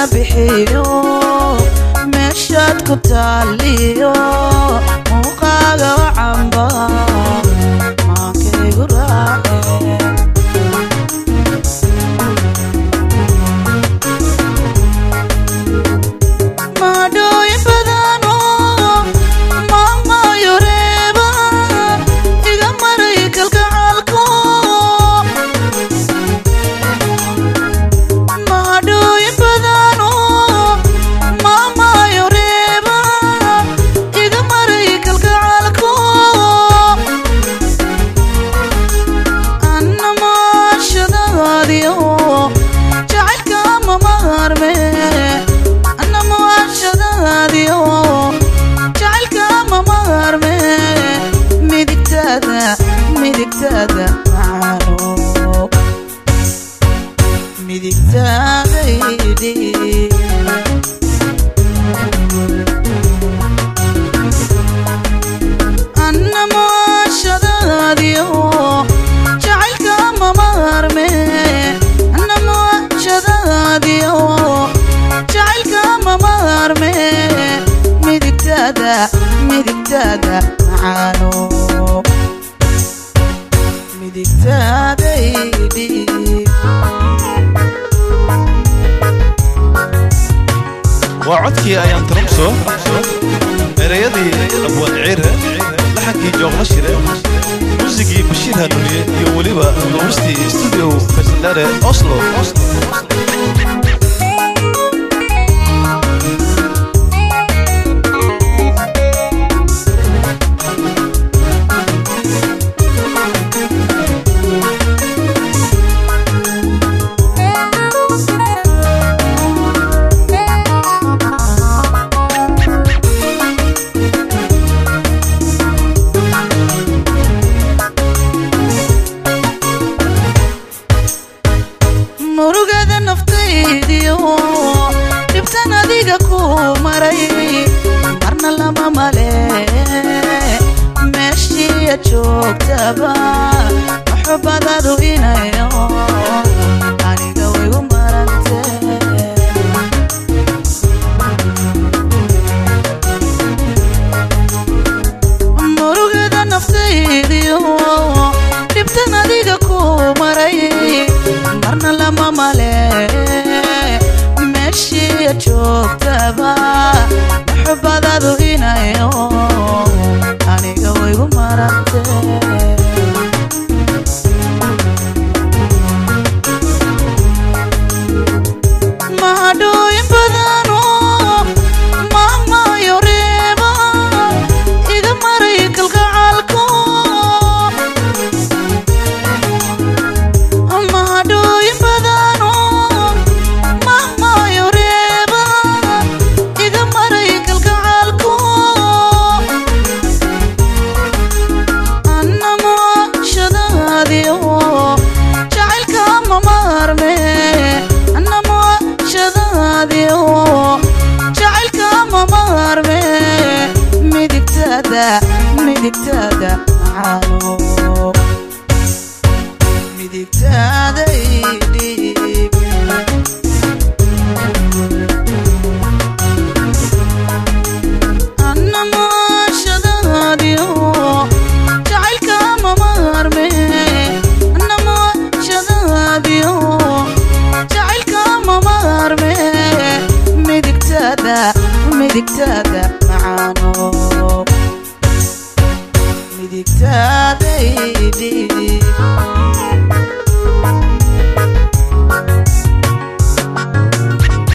bixiyo meeshaad ku taaliyo muuqaaga camba maankaygu raace maadhooyin badano maamaayo reeba iga maray kalgacaalko maadhooyin badano maamaayo reeba iga maray kalgacaalko anna maashadaadiyo jacaylka mamaarme anna maashadaadiyo jacaylka mamaarme midigtaada midigtaada macaano midigtaadaydhi anna maashadaadiyo jacaylka mamaarme anna maashadaadiyo jacaylka mamaarme midigtaada midigtaada macaano midigtaadaydhi waa codkii ayaan tarumso ereyadii abwaan ciire laxankii joogla shire muusigii bashiir hanuuniye iyo weliba duubistii studio faysandare oslo murugada naftaydiyo dhibtan adiga ku maray marna lama male meeshiiya joogtaba maxubadadu inayo aniga wigu marante murugada naftaydiyo dhibtan adiga ku maray marna lama male meeshiiya joogtaba maxubadadu inayo aniga wigu marante mahadhooyin badano maamaayo reeba iga maray kalgacaalko mahadhooyin badano maamaayo reeba iga maray kalgacaalko anna maashadaadiyo jacaylka mamaarme anna maashadaadiyo jacaylka mamaarme midigtaada midigtaada macaano midigtaadaydhi anna maashadaadiyo jacaylka mamaarme anna maashadaadiyo jacaylka mamaarme midigtaada midigtaada macaano midigtaadaydhi